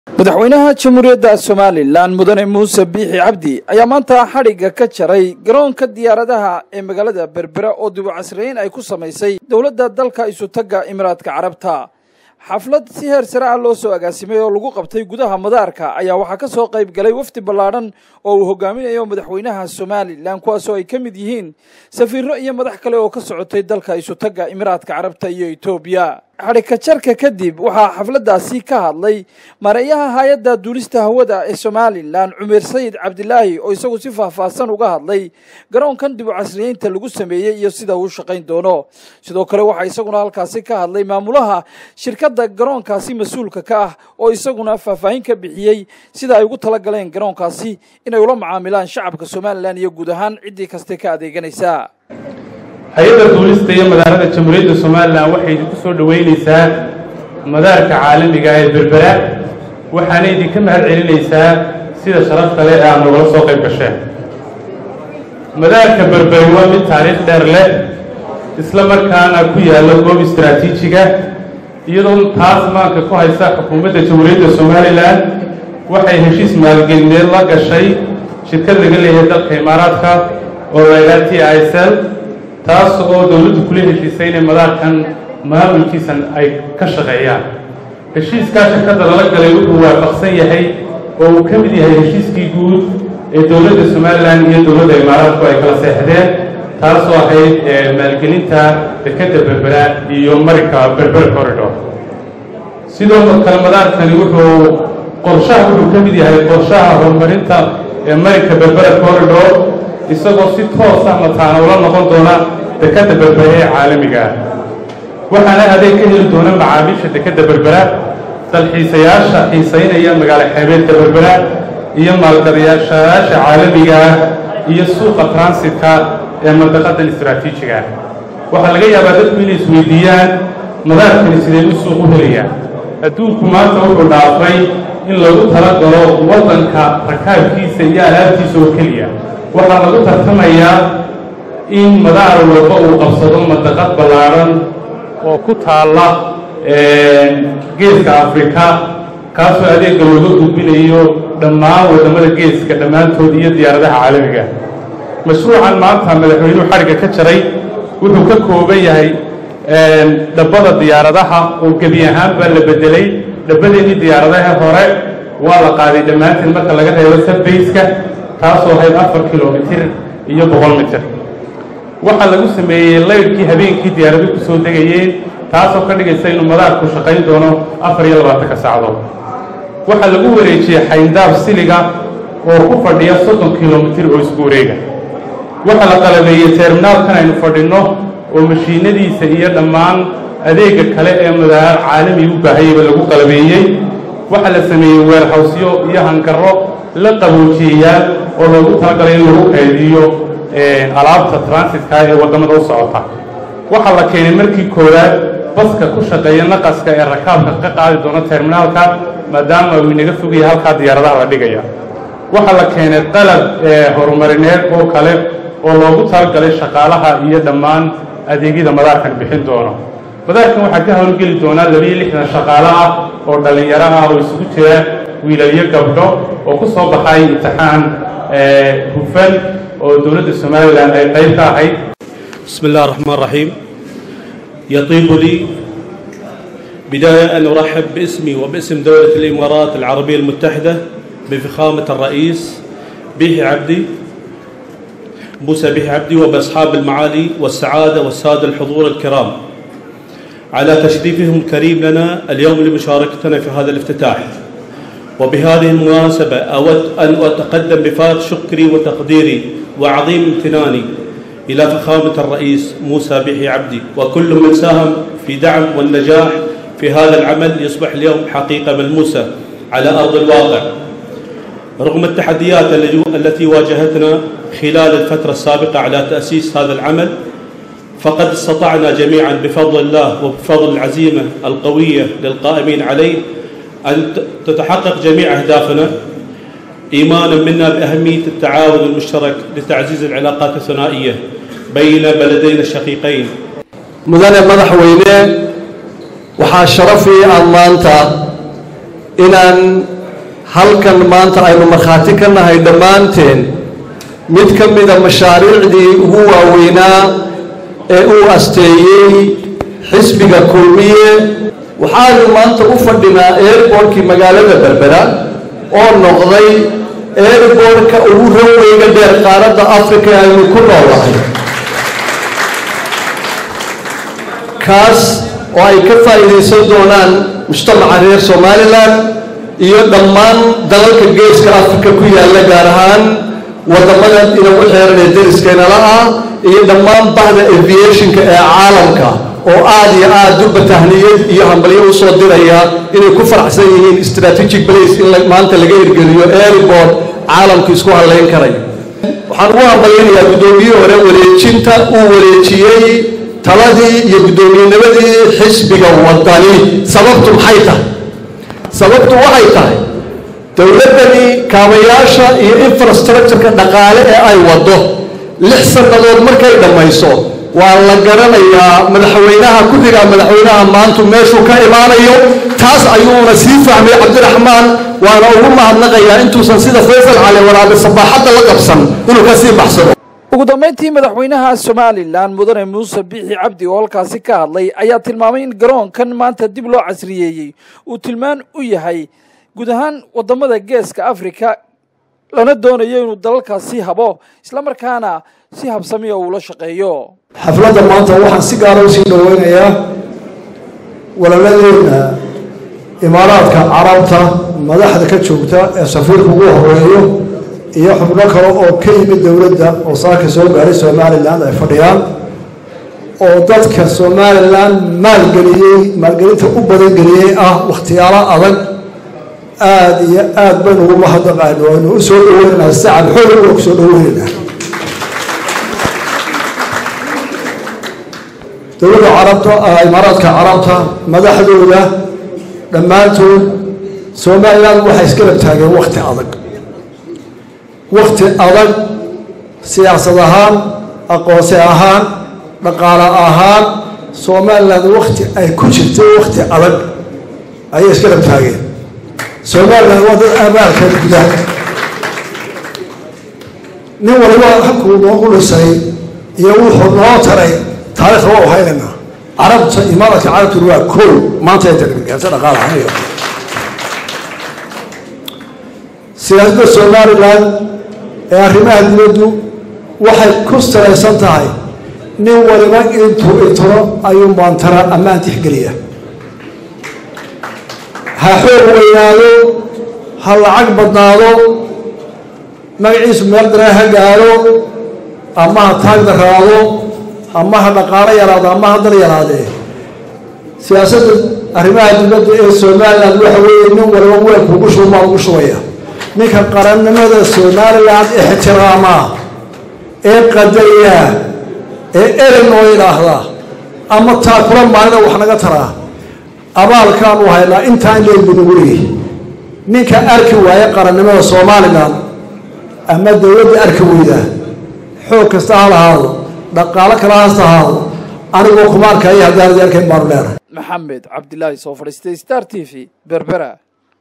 madaxweynaha jamhuuriyadda somalilan mudane muuse biixi cabdi ayaa maanta xadhigga ka jaray garoonka diyaaradaha ee magaalada berbera oo dibu casriyeyn ay ku samaysay dowladda dalka isutagga imiraadka carabta xaflad si heer sare ah loo soo agaasimay oo lagu qabtay gudaha madaarka ayaa waxaa ka soo qayb galay wafdi ballaadhan oo uu hogaaminayo madaxweynaha somalilan kuwaasoo ay ka mid yihiin safiirro iyo madax kale oo ka socotay dalka isutagga imiraadka carabta iyo etoobiya xadhigka jarka kadib waxaa xafladdaasi ka hadlay mareeyaha hay-adda duulista hawada ee somalilan cumeer sayid cabdilaahi oo isagu si faahfaahsan uga hadlay garoonkan dibu casriyeynta lagu sameeyey iyo sida uu shaqayn doono sidoo kale waxaa isaguna halkaasi ka hadlay maamulaha shirkadda garoonkaasi mas-uulka ka ah oo isaguna faahfaahin ka bixiyey sida ay ugu talagaleen garoonkaasi inay ula macaamilaan shacabka somalilan iyo guud ahaan ciddii kaste ka adeeganaysa hay-adda duulista iyo madaarada jamhuuriyadda somalilan waxay idinku soo dhoweynaysaa madaarka caalamiga ee berbera waxaana idinka mahad celinaysaa sida sharafta leh ee aad nogala soo qayb gasheen madaarka berberi waa mid taariikh dheer leh isla markaana ku yaalla goob istaraatiijiga iyadoo taas maanka ku haysa xukuumadda jamhuuriyadda somalilan waxay heshiis maalgelineed la gashay shirkad laga leeyahay dalka imaaraadka oo layidhaha t i s l taas oo dowladdu kula heshiisay inay madaarkan maamulkiisan ay ka shaqeeyaan heshiiskaa shirkadda lala galay wuxuu waafaqsan yahay oo uu ka mid yahay heshiiskii guud ee dowladda somalilan iyo dowladda imaaraadku ay kala seexdeen taasoo ahayd maalgelinta dekadda berbera iyo marinka berber corridor sidoo kale madaarkani wuxuu qorshaha wuxuu ka mid yahay qorshaha horumarinta ee marinka berbera corridor isagoo si toosa mataana ula noqon doona dekadda berbera ee caalamiga ah waxaana adeeg ka heli doona macaamiisha dekadda berbera dalxiisayaasha xiisaynaya magaalo xeebeedka berbera iyo maalgadayaashayaasha caalamiga ah iyo suuqa transitka ee mandaqadan istaraatiijiga ah waxaa laga yaabaa dadku inay isweydiiyaan madaarkani sidee u suuq u helayaa adduunku maanta wuxuu dhaafay in lagu tala galo waddanka rakaabkiisa iyo alaabtiisa oo keliya waxaa lagu tartamayaa in madaar walba uu qabsado mandaqad ballaadhan oo ku taalla geeska afrika kaasoo adeegga looga gudbinayo dhammaan waddamada geeska dhammaantood iyo diyaaradaha caalamiga mashruucan maanta madaxweynuhu xadhigga ka jaray wuxuu ka kooban yahay dhabbada diyaaradaha oo gebi ahaan baa la beddelay dhabbadeennii diyaaradaha hore waa la qaaday dhammaanteen marka laga reebo sabbeyska taasoo ahayd afar kilomitir iyo boqol mitir waxaa lagu sameeyey laydhkii habeenkii diyaaradu ku soo degayeen taasoo ka dhigaysa inuu madaarku shaqayn doono afar iyo labaatanka sacdood waxaa lagu wareejiyey xayndaab siliga oo ku fadhiya soddon kilomitir oo isku wareega waxaa la qalabeeyey terminaalkan aynu fadhinno oo mashiinadiisa iyo dhammaan adeegga kale ee madaar caalami u baahayaba lagu qalabeeyey waxaa la sameeyey weerhawsyo iyo hangarro la qaboojiyayaal oo loogu talagalay in lagu kaydiyo alaabta transitka ee waddamada u socota waxaa la keenay markii koowaad baska ku shaqeeya naqaska ee rakaabka ka qaadi doona terminaalka maadaama uu inaga fogaya halkaa diyaaradaha la dhigaya waxaa la keenay qalab horumarineed oo kale oo loogu talagalay shaqaalaha iyo dhammaan adeegyada madaarkan bixin doono madaarkan waxaa ka howlgeli doonaa labiyo lixdan shaqaalo ah oo dhallinyaro ah oo isugu jira wiilalyo gabdho oo ku soo baxay imtixaan hufan oo dowladda somalilan ay qayb ka ahayd بسم الله الرحمن الرحيم يطيب لي بداية أن أرحب باسمي وباسم دولة الإمارات العربية المتحدة بفخامة الرئيس بيحي عبدي موسى بيحي عبدي وبأصحاب المعالي والسعادة والسادة الحضور الكرام على تشريفهم الكريم لنا اليوم لمشاركتنا في هذا الافتتاح وبهذه المناسبة أود أن أتقدم بفائض شكري وتقديري وعظيم امتناني إلى فخامة الرئيس موسى بيحي عبدي وكل من ساهم في دعم والنجاح في هذا العمل يصبح اليوم حقيقة ملموسة على أرض الواقع رغم التحديات التي واجهتنا خلال الفترة السابقة على تأسيس هذا العمل فقد استطعنا جميعا بفضل الله وبفضل العزيمة القوية للقائمين عليه أن تتحقق جميع أهدافنا إيمانا منا بأهمية التعاون المشترك لتعزيز العلاقات الثنائية بين بلدينا الشقيقين mudane madaxweyne waxaa sharafii aad maanta inaan halkan maanta aynu markhaati ka nahay dhammaanteen mid ka mida mashaariicdii ugu waaweynaa ee uu asteeyey xisbiga kulmiye waxaanu maanta u fadhinaa airbortkii magaalada berbera oo noqday airbortka ugu ranweyga dheer qaaradda africa ee aynu ku noolahay kaas oo ay ka faa'iidaysan doonaan mujtamaca reer somalilan iyo dhammaan dalalka geeska africa ku yaalla gaar ahaan waddamada inagu xeeran ee dariskeenala ah iyo dhammaan bahda aviationka ee caalamka oo aada iyo aada durba tahniyad iyo hambalyo u soo diraya inay ku faraxsan yihiin strategic place in maanta laga hirgeliyo airport caalamku isku halleyn karayo waxaan ugu hambalyanayaa guddoomiyihii hore wareejinta uu wareejiyey taladii iyo guddoomiyennimadii xisbiga wadani sababtu maxay tahay sababtu waxay tahay dowladdani kaabayaasha iyo infrastructureka dhaqaale ee ay waddo lix sannadood markay dhammayso waa la garanayaa madaxweynaha ku xigaa madaxweynaha maantu meeshuu ka imaanayo taas ayuuna sii fahmay cabdiraxmaan waana ugu mahadnaqayaa intuusan sida faysal cali waraabe sabaaxadda la qabsan inuu ka sii baxsado ugu dambayntii madaxweynaha somalilan mudane muuse biixi cabdi oo halkaasi ka hadlay ayaa tilmaamay in garoonkan maanta dib loo casriyeeyey uu tilmaan u yahay guud ahaan waddamada geeska africa lana doonayo inuu dalalkaasi habo islamarkaana si habsamiya uula shaqeeyo xafladda maanta waxaan si gaara usii dhoweynayaa walaladeena imaaraadka carabta madaxda ka joogta ee safiirka ugu horeeyo iyo xubno kale oo ka yimid dowladda oo saaka soo gaaray somalilan ay fadhiyaan oo dadka somalilan maalgeliyey maalgelinta u badangeliyey ah wakhtiyaalo adag aada iyo aada baynu ugu mahadnaqaano aynu u soo dhoweynaynaa sacab xoog waa ku soo dhoweynaynaa dowladda carabta imaaraadka carabta madaxdooda dhammaantood somalilan waxay isgarab taageen wakhti adag wakhti adag siyaasad ahaan aqoonsi ahaan dhaqaale ahaan somalilan wakhti ay ku jirtay wakhti adag ayay isgarab taageen somalilan waa dad amaalka guda nin waliba halkuu noogu dhisay iyo wuxuu noo taray taarikhda waa u haynaynaa carabta imaaraadka carabtuna waa kool maanta ay tagnigaasa dhaqaalahayo siyaasadda somalilan ee arrimaha dibaddu waxay ku salaysan tahay nin waliba intuu itiro ayuu maantara ammaan tixgeliya ha xoog weynaado ha lacag badnaado magaciisu meel daree ha gaaro ama ha taag daraado ama ha dhaqaalo yaraado ama ha dal yaraadee siyaasadda arrimaha dibadda ee somalilan waxa weeye nin waliba weelkuugu shuumaa ugu shubaya ninka qarannimada somalilan ixtiraama ee qadariya ee eren oo yidhaahda ama taakula maalina wax naga taraa abaalkaanu haynaa intaan leelbina weligay ninka arki waaya qarannimada somalilan ama dowladda arki weyda xoog kasta ha lahaado dhaqaalo kala hasta ahaado anigoo kuma arkaya haddaanadi arkayn baanu leenahay maxamed cabdilaahi soo fadhiistay star t v berbera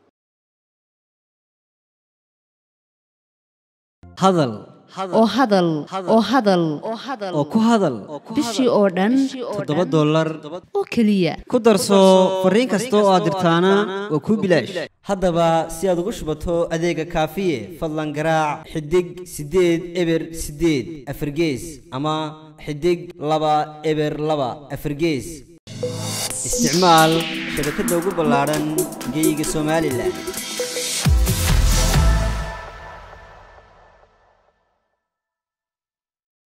hadal oo hadal oo hadal oo ku hadal bishii oo dhan toddoba dollar oo keliya ku darso fariin kasta oo aad dirtaana waa kuu bilaash haddaba si aad ugu shubato adeega kaafiye fadlan garaac xidig siddeed eber siddeed afargees ama xidig laba eber laba afargees isticmaal shabakadda ugu ballaadhan geeyiga somalilan